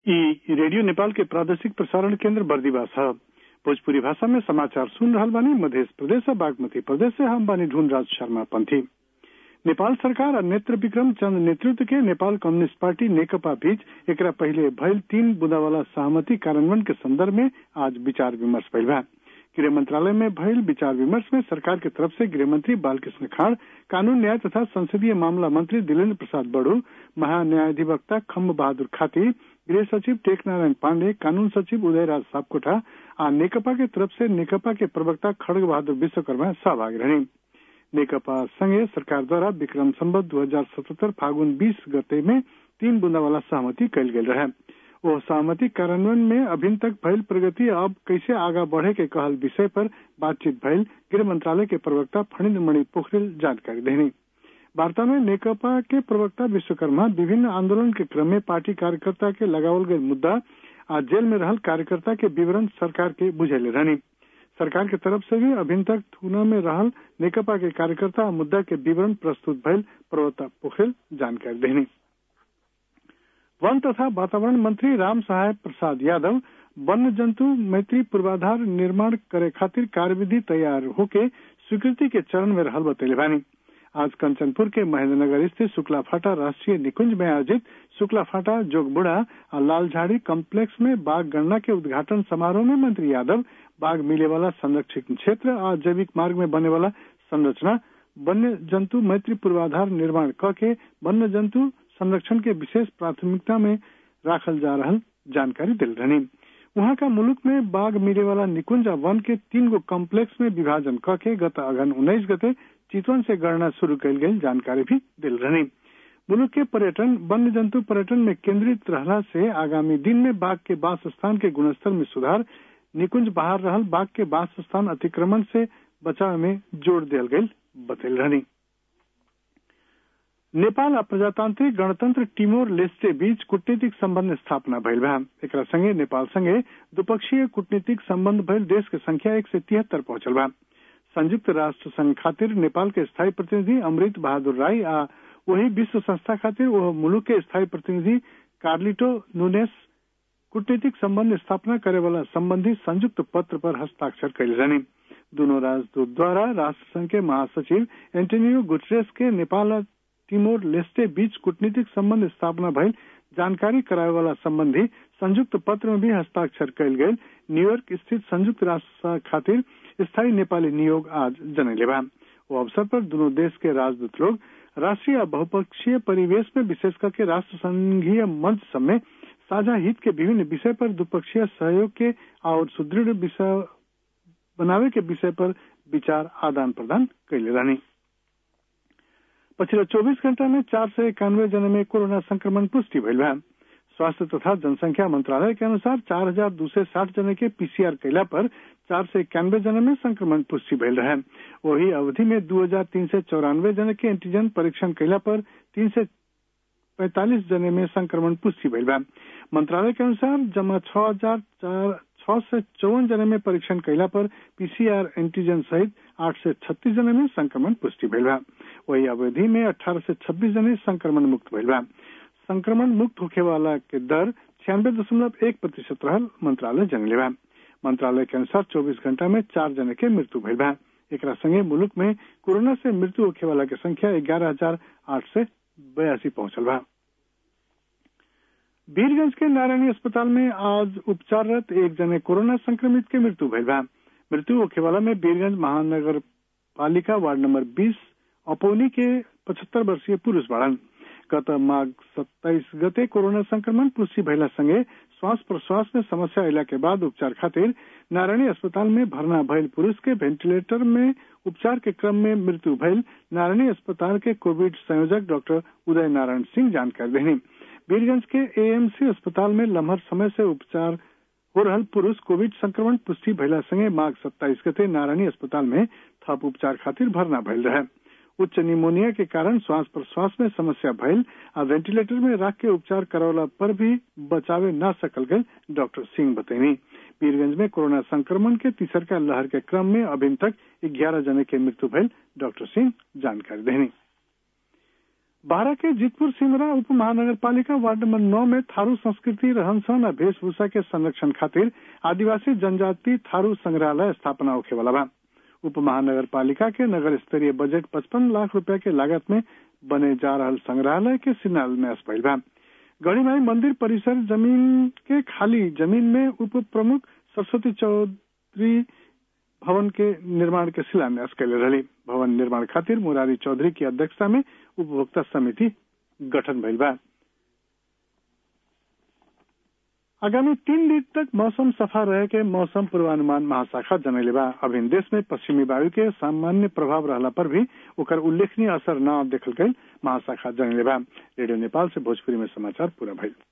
ई रेडियो नेपाल के प्रादेशिक प्रसारण केंद्र बर्दिवास है भोजपुरी भाषा में समाचार सुन रहल बानी मध्य प्रदेश और बागमती प्रदेश से हम बानी ढूंढ राज शर्मा पंथी नेपाल सरकार और नेत्र विक्रम चंद नेतृत्व के नेपाल कम्युनिस्ट पार्टी नेकपा बीच एक पहले भयल तीन बुदा वाला सहमति कार्यान्वयन के संदर्भ में आज विचार विमर्श भइल बा गृह मंत्रालय में भयल विचार विमर्श में सरकार की तरफ से गृह मंत्री बालकृष्ण खाड़ कानून न्याय तथा संसदीय मामला मंत्री दिलेन्द्र प्रसाद बड़ू महान्यायाधिवक्ता खम्ब बहादुर खाती गृह सचिव टेक नारायण पांडे कानून सचिव उदयराज सापकोटा आ नेकपा के तरफ से नेकपा के प्रवक्ता खड़ग बहादुर विश्वकर्मा सहभागी रहे नेकपा संगे सरकार द्वारा विक्रम संबत दू हजार सतहत्तर फागुन बीस गते में तीन बुंदा वाला सहमति कल गेल रहे वो सहमति कार्यान्वयन में अभी तक भयल प्रगति अब कैसे आगा बढ़े के कहल विषय पर बातचीत भयल गृह मंत्रालय के प्रवक्ता फणिंद्र मणि पोखरेल जानकारी देनी वार्ता में नेकपा के प्रवक्ता विश्वकर्मा विभिन्न आंदोलन के क्रम में पार्टी कार्यकर्ता के लगावल गये मुद्दा आज जेल में रहल कार्यकर्ता के विवरण सरकार के बुझेले रहनी सरकार के तरफ से भी अभी तक थूना में रहल नेकपा के कार्यकर्ता मुद्दा के विवरण प्रस्तुत भयल प्रवक्ता पोखरेल जानकारी देनी वन तथा वातावरण मंत्री राम सहाय प्रसाद यादव वन्य जंतु मैत्री पूर्वाधार निर्माण करे खातिर कार्यविधि तैयार होके स्वीकृति के चरण में रहल बतैले बानी आज कंचनपुर के महेंद्रनगर स्थित शुक्ला फाटा राष्ट्रीय निकुंज में आयोजित शुक्ला फाटा जोगबुड़ा और लालझाड़ी कम्प्लेक्स में बाघ गणना के उद्घाटन समारोह में मंत्री यादव बाघ मिले वाला संरक्षित क्षेत्र और जैविक मार्ग में बने वाला संरचना वन्य जंतु मैत्री पूर्वाधार निर्माण क के वन्य जंतु संरक्षण के विशेष प्राथमिकता में राखल जा रहा जानकारी दिल रहनी वहाँ का मुल्क में बाघ मिले वाला निकुंज वन के तीन गो कम्प्लेक्स में विभाजन क के गत अगन उन्नीस गते चितवन से गणना शुरू कल गई जानकारी भी दिल रहनी मुल्क के पर्यटन वन्य जंतु पर्यटन में केंद्रित रहला से आगामी दिन में बाघ के वास स्थान के गुणस्तर में सुधार निकुंज बाहर रहल बाघ के वास स्थान अतिक्रमण से बचाव में जोर दियल गई बतल रहनी नेपाल आ प्रजातांत्रिक गणतंत्र टिमोर लेस्टे बीच कूटनीतिक संबंध स्थापना भइल बा एक संगे नेपाल संगे द्विपक्षीय कूटनीतिक संबंध भइल देश के संख्या एक से तिहत्तर पहुंचल बा संयुक्त राष्ट्र संघ खातिर नेपाल के स्थायी प्रतिनिधि अमृत बहादुर राय आ वही विश्व संस्था खातिर वह मुल्क के स्थायी प्रतिनिधि कार्लिटो नुनेस कूटनीतिक संबंध स्थापना करे वाला संबंधी संयुक्त पत्र पर हस्ताक्षर कैले रहनी दोनों राजदूत द्वारा राष्ट्र संघ के महासचिव एंटोनियो गुटरेस के नेपाल टिमोर लेस्टे बीच कूटनीतिक संबंध स्थापना भइल जानकारी कराए वाला संबंधी संयुक्त पत्र में भी हस्ताक्षर कल गये न्यूयॉर्क स्थित संयुक्त राष्ट्र खातिर स्थायी नेपाली नियोग आज जनैले बा वो अवसर पर दोनों देश के राजदूत लोग राष्ट्रीय बहुपक्षीय परिवेश में विशेष करके राष्ट्र संघीय मंच सब में साझा हित के विभिन्न विषय पर द्विपक्षीय सहयोग के और सुदृढ़ विषय बनावे के विषय पर विचार आदान प्रदान कैले रहनी पछिल्लो चौबीस घण्टा में चार सय इक्यानवे जना में कोरोना संक्रमण पुष्टि भइल बा स्वास्थ्य तथा जनसंख्या मंत्रालय के अनुसार चार हजार दो सौ साठ जने के पीसीआर कैला पर चार सौ इक्यानवे जने में संक्रमण पुष्टि भइल रहे वही अवधि में दो हजार तीन सौ चौरानवे जने के एंटीजन परीक्षण कैला पर तीन सौ पैंतालीस जने में संक्रमण पुष्टि भइल बा मंत्रालय के अनुसार जमा छह हजार छह सौ चौवन जने में परीक्षण कैला पर पीसीआर एंटीजन सहित आठ से छत्तीस जने में संक्रमण पुष्टि भइल बा वही अवधि में अठारह से छब्बीस जने संक्रमण मुक्त भइल बा संक्रमण मुक्त होखे वाला के दर छियानवे दशमलव एक प्रतिशत रहल मंत्रालय जनले बा मंत्रालय के अनुसार 24 घंटा में चार जने के मृत्यु भइल बा एक संगे मुल्क में कोरोना से मृत्यु होखे वाला के संख्या ग्यारह हजार आठ सौ बयासी पहुंचल बा वीरगंज के नारायणी अस्पताल में आज उपचाररत एक जने कोरोना संक्रमित के मृत्यु भइल बा मृत्यु होखे वाला में वीरगंज महानगर पालिका वार्ड नंबर 20 अपौनी के 75 वर्षीय पुरुष बाड़न गत माघ सत्ताईस गते कोरोना संक्रमण पुष्टि भइला संगे श्वास प्रश्वास में समस्या अला के बाद उपचार खातिर नारायणी अस्पताल में भर्ना भइल पुरुष के वेंटिलेटर में उपचार के क्रम में मृत्यु भइल नारायणी अस्पताल के कोविड संयोजक डॉक्टर उदय नारायण सिंह जानकारी देनी वीरगंज के एएमसी अस्पताल में लम्हर समय से उपचार हो रहल पुरुष कोविड संक्रमण पुष्टि भइला संगे माघ सत्ताईस गते नारायणी अस्पताल में थप उपचार खातिर भरना भइल रहे उच्च निमोनिया के कारण श्वास प्रश्वास में समस्या भइल आ वेंटिलेटर में रख के उपचार करवला पर भी बचावे न सकल गए डॉक्टर सिंह बतैनी वीरगंज में कोरोना संक्रमण के तीसर का लहर के क्रम में अभी तक ग्यारह जने के मृत्यु भइल डॉक्टर सिंह जानकारी देनी बारह के जीतपुर सिमरा उप महानगर पालिका वार्ड नंबर नौ में थारू संस्कृति रहन सहन और वेशभूषा के संरक्षण खातिर आदिवासी जनजाति थारू संग्रहालय स्थापना होखे वाला बा उप महानगर पालिका के नगर स्तरीय बजट पचपन लाख रुपया के लागत में बने जा रहा संग्रहालय के शिलान्यास भइल बा गढ़ीमाई मंदिर परिसर जमीन के खाली जमीन में उप प्रमुख सरस्वती चौधरी भवन के निर्माण के शिलान्यास कैले रही भवन निर्माण खातिर मुरारी चौधरी की अध्यक्षता में उपभोक्ता समिति गठन भइल बा आगामी तीन दिन तक मौसम सफा रहे के मौसम पूर्वानुमान महाशाखा जनैले बा अभिन देश में पश्चिमी वायु के सामान्य प्रभाव रहला पर भी ओकर उल्लेखनीय असर न देखल गई महाशाखा जनैले बा रेडियो नेपाल से भोजपुरी में समाचार पूरा भइल